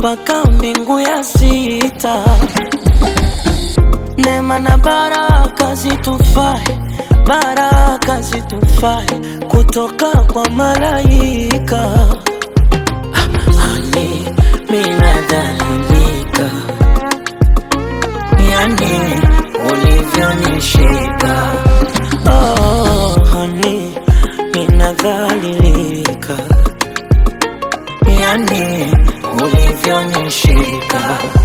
mpaka mbingu ya sita. Neema na baraka zitufae, baraka zitufae kutoka kwa malaika. Ani minadhalilika, yani ulivyonishika. Oh, hani minadhalilika, yani ulivyonishika.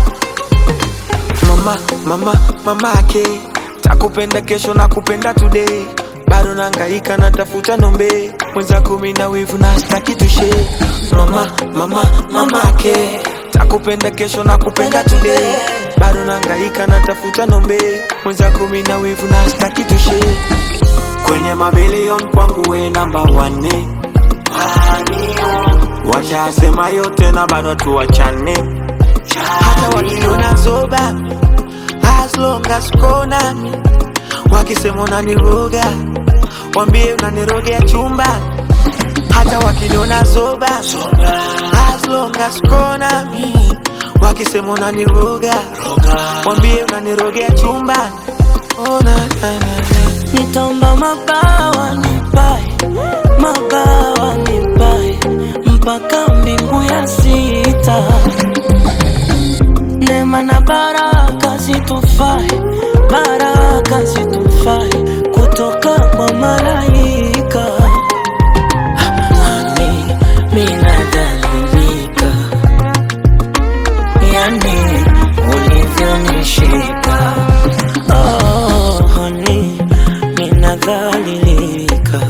mama mama mamake takupenda kesho na kupenda today bado nangaika natafuta nombe mwenza kumi na wivu na staki tushe mama mama mamake takupenda kesho na kupenda today bado nangaika natafuta nombe mwenza kumi na wivu na staki tushe kwenye mabilion kwangu we namba wane washasema yote na bado tuwachane hata wakiniona zoba as long as uko nami wakisema unaniroga wambie unanirogea chumba hata wakiniona zoba as long as uko nami wakisema unaniroga wambie unanirogea chumba oh, na, na, na, na. Nitaomba mabawa nipae, mabawa nipae mpaka mbingu ya sita. Neema na baraka zitufae, baraka zitufae kutoka kwa malaika. Ani minadhalilika, yani ulivyonishika. Oh, honey, ninadhalilika,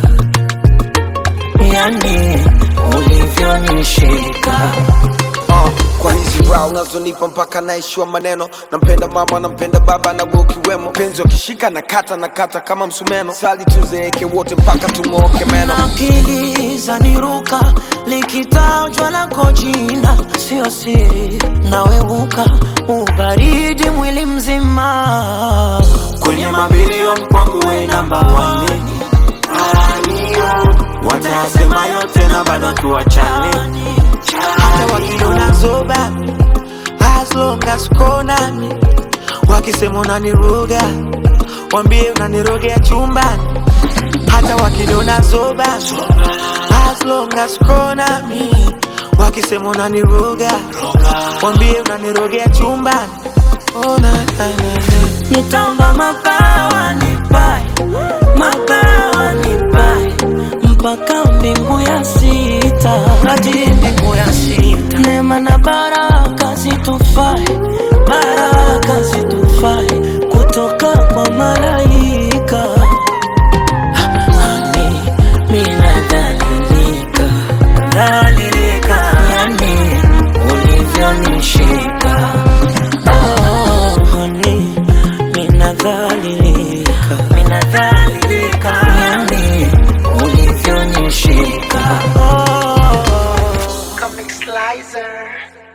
yani ulivyonishika. uh, kwa hizi raha unazonipa mpaka naishiwa maneno nampenda mama nampenda baba na wewe ukiwemo penzi wakishika na kata na kata kama msumeno sali tuzeeke wote mpaka tung'ooke meno akili zaniruka likitajwa lako jina sio siri naweuka ubaridi mwili mzima kwenye mabilioni kwangu we namba wane watayasema yote na bado tuwachane hata wakiniona zoba as long as uko nami wakisema unaniroga wambie unanirogea chumbani hata wakiniona zoba as long as uko nami wakisema unaniroga wambie unanirogea chumbani oh, na, na, na, na. nitaomba mabawa nipae mabawa nipae mpaka mbingu ya sita hadi mbingu ya sita neema na baraka zitufae baraka zitufae kutoka kwa malaika Ani minadhalilika dhalilika yani ulivyonishika Oh, honey, minadhalilika minadhalilika yani ulivyonishika oh. Comic Slicer.